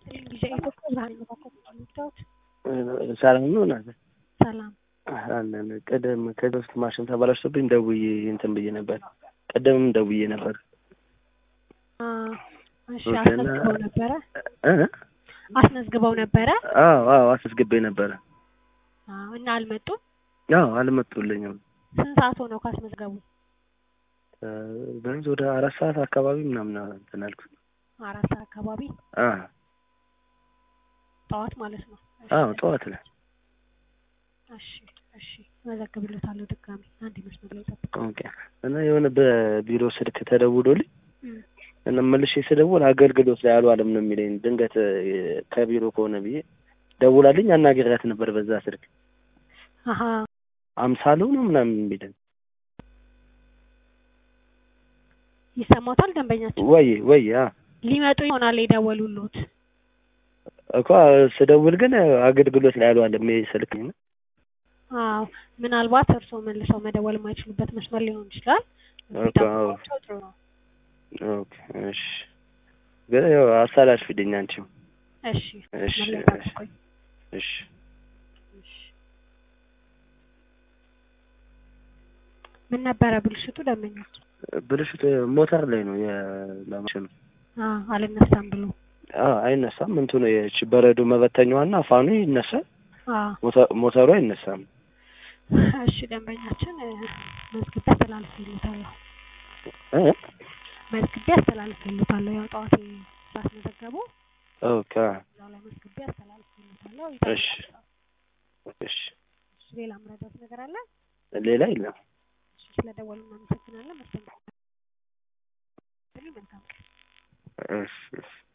ጊዜ ኢትዮጵያ ብርሃን መካከል የምታዩት ሰላም ነው ናት ሰላም አለን። ቅድም ከዚህ በፊት ማሽን ተበላሽቶብኝ ደውዬ እንትን ብዬ ነበር። ቅድምም ደውዬ ነበር። አ፣ እሺ ኦኬ፣ እና- አስመዝግበው ነበረ እ? አስመዝግበው ነበረ አዎ አዎ አስመዝግቤ ነበረ። አዎ እና አልመጡም አዎ አልመጡልኝም። ስንት ሰዓት ሆነው ካስመዝገቡ እ፣ ቢያንስ ወደ አራት ሰዓት አካባቢ ምናምን እንትን አልኩት። አራት ሰዓት አካባቢ አ ጠዋት ማለት ነው እሺ፣ አዎ ጠዋት ነው። እሺ እሺ እመዘግብልዎታለሁ ድጋሚ አንድ መስመር ላይ ጠብቁ ኦኬ እና የሆነ በቢሮ ስልክ ተደውሎልኝ እም፣ እና መልሼ ስደውል አገልግሎት ላይ አልዋለም ነው የሚለኝ። ድንገት እ፣ ከቢሮ ከሆነ ብዬ ደውላልኝ አናግሬያት ነበር በዛ ስልክ አሀ አምሳሉ ነው ምናምን የሚለኝ ይሰማዎታል ደንበኛችን ወይ ወይ አ ሊመጡ ይሆናል የደወሉልዎት እኮ ስደውል ግን አገልግሎት ላይ አልዋለም ይሄ ስልክ ነው። አዎ ምናልባት እርስዎ መልሰው መደወል የማይችሉበት መስመር ሊሆን ይችላል ኦኬ፣ አዎ። ቢጠብቋቸው ጥሩ ነው ኦኬ እሺ። ግን ያው አሳላልፊልኝ አንቺም። እሺ እሺ መስመር ላይ እሺ ጠብቁኝ እሺ እሺ ምን ነበረ ብልሽቱ ደንበኞች ብልሽት ሞተር ላይ ነው የማሽኑ። አ አልነሳም ብሎ አዎ አይነሳም። እንትኑ የች በረዶ መበተኛዋና ፋኑ ይነሳል። አ ሞተ- ሞተሩ አይነሳም። እሺ ደንበኛችን እ፣ መዝግቤ አስተላልፌልዎታለሁ እ? መዝግቤ አስተላልፌልዎታለሁ ያው ጠዋት ስላስመዘገቡ ኦኬ እዛው ላይ መዝግቤ አስተላልፌልዎታለሁ እሺ ይጠብቃሉ እሺ። እሺ ሌላ ምረዳት ነገር አለ ሌላ የለም። እሺ ስለደወሉ እናመሰግናለን መስተንግዶ መልካም ቀን እሺ እሺ